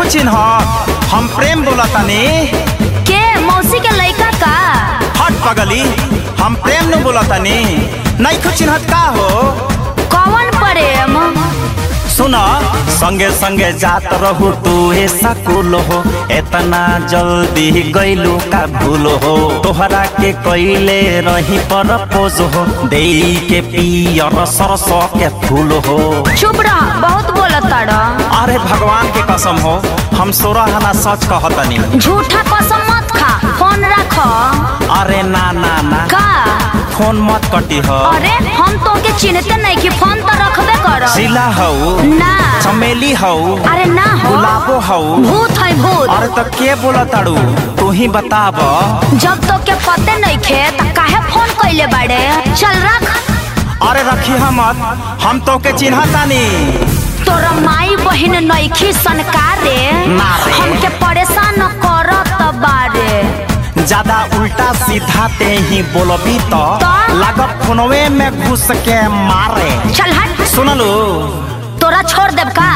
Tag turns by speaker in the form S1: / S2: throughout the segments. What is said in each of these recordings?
S1: चिन्ह हम प्रेम बोलतानी
S2: के मौसी के लइका का
S1: हट पगली हम प्रेम न बोलतानी नहीं चिन्हत का हो
S2: कौन प्रेम
S1: सुन संगे संगे जात रहू तू ए सकुल हो इतना जल्दी गईलू का भूल हो तोहरा के कैले रही पर पोज हो दे के पियर सरस के फूल हो
S2: चुप रह बहुत बोलत तारा
S1: अरे भगवान के कसम हो हम सोरह ना सच कहतनी
S2: झूठा कसम मत खा फोन रख
S1: अरे ना ना ना
S2: का
S1: फोन मत कटी हो
S2: अरे हम तो के चिन्हते नहीं कि फोन तो रखबे कर
S1: जिला हो
S2: ना
S1: चमेली हो
S2: अरे ना हो
S1: गुलाबो हो
S2: भूत है भूत
S1: अरे तो के बोला ताड़ू तू ही बताब
S2: जब तो के पते नहीं खे त काहे फोन कइले बाड़े चल रख
S1: अरे रखी मत हम तो के चिन्हतानी
S2: तोरा माई बहिन नईखी सनकारे
S1: ना रे।
S2: हमके परेशान करत बारे
S1: ज्यादा उल्टा सीधा ते ही बोलबी तो
S2: तो?
S1: लागत फोनवे में घुस के मारे
S2: चल हट
S1: सुनलू
S2: तोरा छोड़ देब का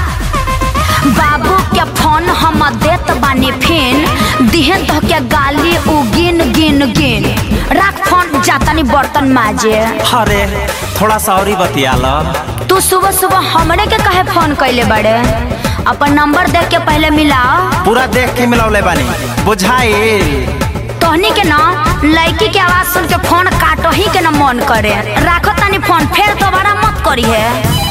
S2: बाबू के फोन हम देत बानी फिन दिहे तो के गाली उ गिन गिन गिन रख फोन जातानी बर्तन माजे
S1: अरे थोड़ा सा और ही बतिया लो
S2: तू सुबह सुबह हमरे के कहे फोन कैले बड़े अपन नंबर देख के पहले मिलाओ
S1: पूरा देख के मिलौले बानी बुझाई
S2: तोहनी के ना लड़की के आवाज सुन के फोन काटो ही के ना मन करे राखो तनी फोन फिर दोबारा मत करी है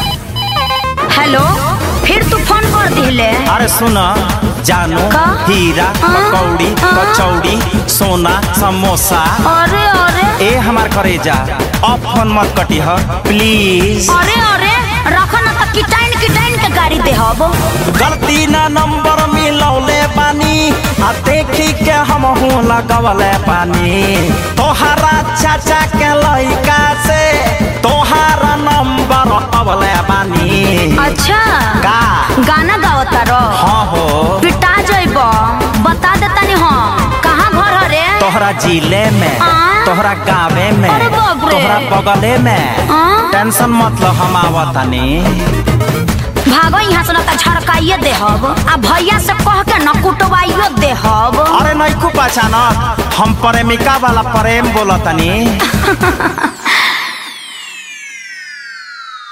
S2: हेलो फिर तू फोन कर दिले
S1: अरे सुन जानू
S2: का?
S1: हीरा
S2: हाँ?
S1: पकौड़ी
S2: हाँ?
S1: कचौड़ी सोना समोसा
S2: अरे अरे
S1: ए हमार करेजा अब फोन मत कटी ह प्लीज
S2: अरे अरे रखो ना तो किटाइन किटाइन के गाड़ी दे हब
S1: गलती ना नंबर मिलौले बानी आ देखी के हम हूँ लगवले पानी तोहरा चाचा के लइका से तोहारा नंबर अवले बानी
S2: अच्छा
S1: का
S2: गाना गावता रो
S1: हाँ हो
S2: पिटा जइब बता देता नहीं हाँ कहाँ घर हरे
S1: तोहरा जिले में
S2: हाँ?
S1: तोहरा गावे में
S2: अरे बाप रे।
S1: तोहरा बगले में
S2: हाँ?
S1: टेंशन मत लो हम आवतानी
S2: भागो यहाँ से ना तो झड़काइए दे हब आ भैया से कह के न कुटवाइयो दे हब
S1: अरे नहीं को पहचानत हम प्रेमिका वाला प्रेम बोलतनी